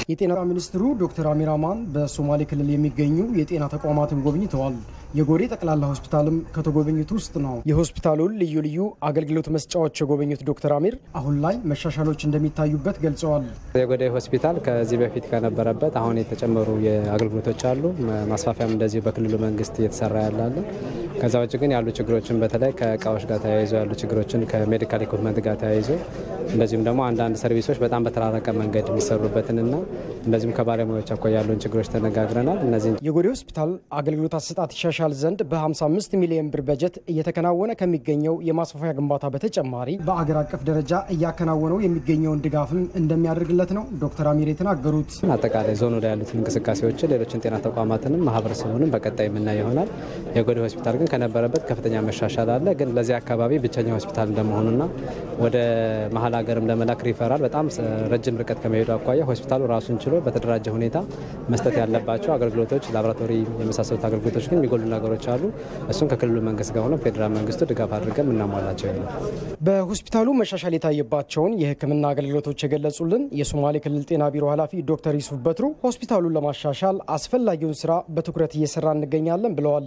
የጤና ሚኒስትሩ ዶክተር አሚር አማን በሶማሌ ክልል የሚገኙ የጤና ተቋማትን ጎብኝተዋል። የጎዴ ጠቅላላ ሆስፒታልም ከተጎበኙት ውስጥ ነው። የሆስፒታሉን ልዩ ልዩ አገልግሎት መስጫዎች የጎበኙት ዶክተር አሚር አሁን ላይ መሻሻሎች እንደሚታዩበት ገልጸዋል። የጎዴ ሆስፒታል ከዚህ በፊት ከነበረበት አሁን የተጨመሩ የአገልግሎቶች አሉ። ማስፋፊያም እንደዚሁ በክልሉ መንግስት እየተሰራ ያላለ። ከዛ ውጭ ግን ያሉ ችግሮችን በተለይ ከእቃዎች ጋር ተያይዞ ያሉ ችግሮችን ከሜዲካል ኢኩፕመንት ጋር ተያይዞ እንደዚሁም ደግሞ አንዳንድ ሰርቪሶች በጣም በተራረቀ መንገድ የሚሰሩበትንና እንደዚሁም ከባለሙያዎች አኳያ ያሉን ችግሮች ተነጋግረናል። እነዚህ የጎዴ ሆስፒታል አገልግሎት አሰጣጥ ይሻሻል ዘንድ በ55 ሚሊዮን ብር በጀት እየተከናወነ ከሚገኘው የማስፋፊያ ግንባታ በተጨማሪ በአገር አቀፍ ደረጃ እያከናወነው የሚገኘውን ድጋፍም እንደሚያደርግለት ነው ዶክተር አሚር የተናገሩት። አጠቃላይ ዞኑ ላይ ያሉትን እንቅስቃሴዎችን ሌሎችን ጤና ተቋማትንም ማህበረሰቡንም በቀጣይ የምናይ ይሆናል። የጎዴ ሆስፒታል ግን ከነበረበት ከፍተኛ መሻሻል አለ። ግን ለዚህ አካባቢ ብቸኛ ሆስፒታል እንደመሆኑና ወደ መሀል ሀገርም ለመላክ ሪፈራል በጣም ረጅም ርቀት ከመሄዱ አኳያ ሆስፒታሉ ራሱን ችሎ በተደራጀ ሁኔታ መስጠት ያለባቸው አገልግሎቶች፣ ላቦራቶሪ የመሳሰሉት አገልግሎቶች ግን የሚጎሉ ነገሮች አሉ። እሱም ከክልሉ መንግስት ጋር ሆነው ፌዴራል መንግስቱ ድጋፍ አድርገን የምናሟላቸው ይሆናል። በሆስፒታሉ መሻሻል የታየባቸውን የሕክምና አገልግሎቶች የገለጹልን የሶማሌ ክልል ጤና ቢሮ ኃላፊ ዶክተር ዩሱፍ በትሩ ሆስፒታሉን ለማሻሻል አስፈላጊውን ስራ በትኩረት እየሰራ እንገኛለን ብለዋል።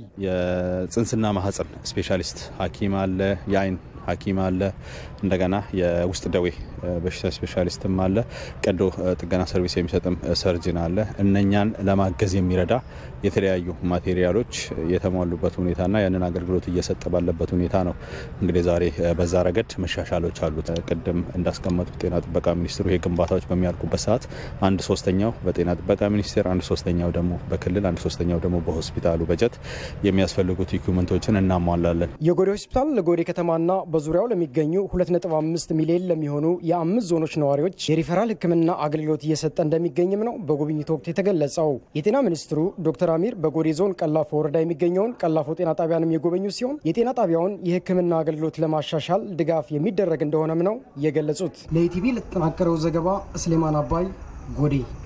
የጽንስና ማህፀን ስፔሻሊስት ሐኪም አለ፣ የአይን ሐኪም አለ፣ እንደገና የውስጥ ደዌ በሽታ ስፔሻሊስትም አለ፣ ቀዶ ጥገና ሰርቪስ የሚሰጥም ሰርጅን አለ። እነኛን ለማገዝ የሚረዳ የተለያዩ ማቴሪያሎች የተሟሉበት ሁኔታና ያንን አገልግሎት እየሰጠ ባለበት ሁኔታ ነው። እንግዲህ ዛሬ በዛ ረገድ መሻሻሎች አሉት። ቅድም እንዳስቀመጡት ጤና ጥበቃ ሚኒስትሩ ይህ ግንባታዎች በሚያልቁበት ሰዓት አንድ ሶስተኛው በጤና ጥበቃ ሚኒስቴር፣ አንድ ሶስተኛው ደግሞ በክልል፣ አንድ ሶስተኛው ደግሞ በሆስፒታሉ በጀት የሚያስፈልጉት ኢኩመንቶችን እናሟላለን። የጎዴ ሆስፒታል ለጎዴ ከተማና በዙሪያው ለሚገኙ 2.5 ሚሊዮን ለሚሆኑ የአምስት ዞኖች ነዋሪዎች የሪፈራል ሕክምና አገልግሎት እየሰጠ እንደሚገኝም ነው በጉብኝቱ ወቅት የተገለጸው። የጤና ሚኒስትሩ ዶክተር አሚር በጎዴ ዞን ቀላፎ ወረዳ የሚገኘውን ቀላፎ ጤና ጣቢያንም የጎበኙ ሲሆን የጤና ጣቢያውን የሕክምና አገልግሎት ለማሻሻል ድጋፍ የሚደረግ እንደሆነም ነው የገለጹት። ለኢቲቪ ለተጠናቀረው ዘገባ ስሌማን አባይ ጎዴ